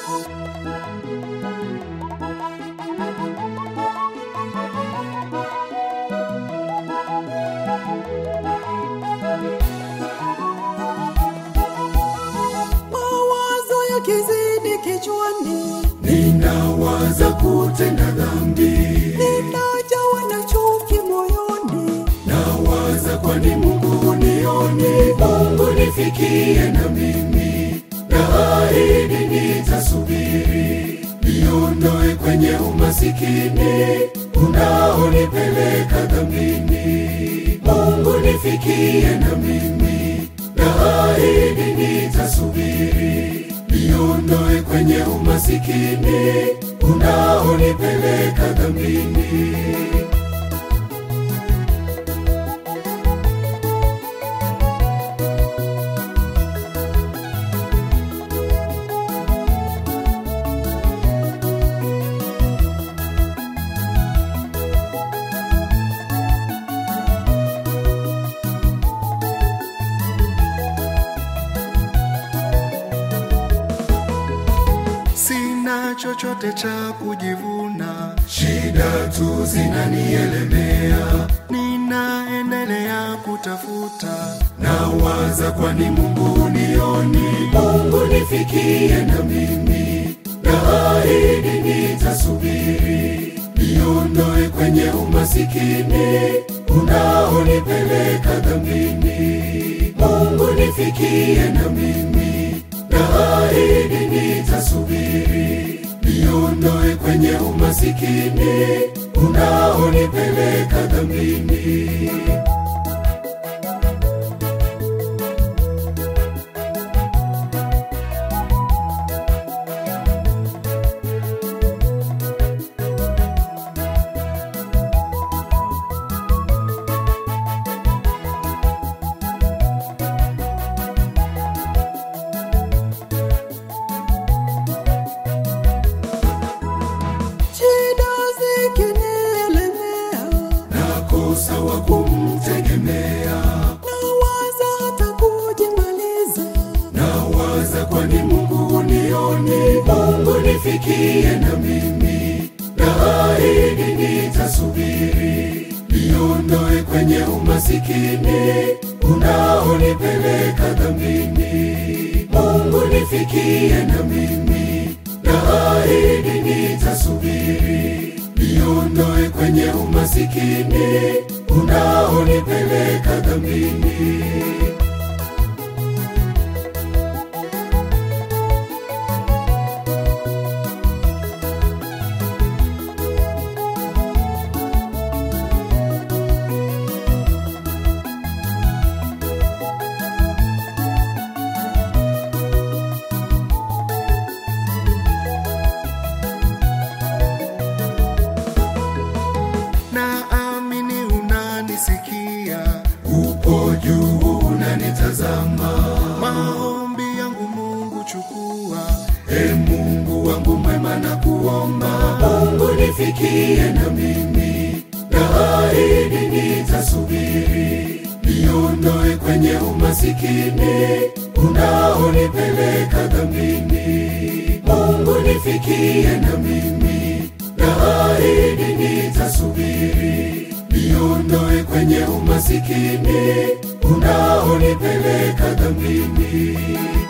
mawazo yakizidi kichwani, ninawaza kutenda dhambi, ninajawa na chuki moyoni, nawaza kwani Mungu unioni, Mungu nifikie na mimi, naahidi nitasubiri, niondoe kwenye umasikini unaonipeleka dhambini, Mungu nifikie na mimi, naahidi nitasubiri, niondoe kwenye umasikini unaonipeleka dhambini. Sina chochote cha kujivuna, Shida tu zinanielemea, ninaendelea kutafuta. nawaza kwani Mungu unioni, Mungu nifikie na mimi, naahidi nitasubiri, niondoe kwenye umasikini unaonipeleka dhambini, Mungu nifikie na mimi, naahidi nitasubiri, niondoe kwenye umasikini unaonipeleka dhambini. shida zikinielemea, nakosa wa kumtegemea, nawaza hata kujimaliza, nawaza kwani Mungu unioni, Mungu nifikie na mimi, naahidi nitasubiri, niondoe kwenye umasikini unaonipeleka dhambini, Mungu nifikie na mimi, naahidi nitasubiri, niondoe kwenye umasikini unaonipeleka dhambini. Naamini unanisikia, upo juu unanitazama, maombi yangu Mungu chukua. e Mungu wangu mwema na kuomba, Mungu nifikie na mimi, naahidi nitasubiri, niondoe kwenye umasikini unaonipeleka dhambini, Mungu nifikie na mimi, naahidi nitasubiri, niondoe kwenye umasikini unaonipeleka dhambini.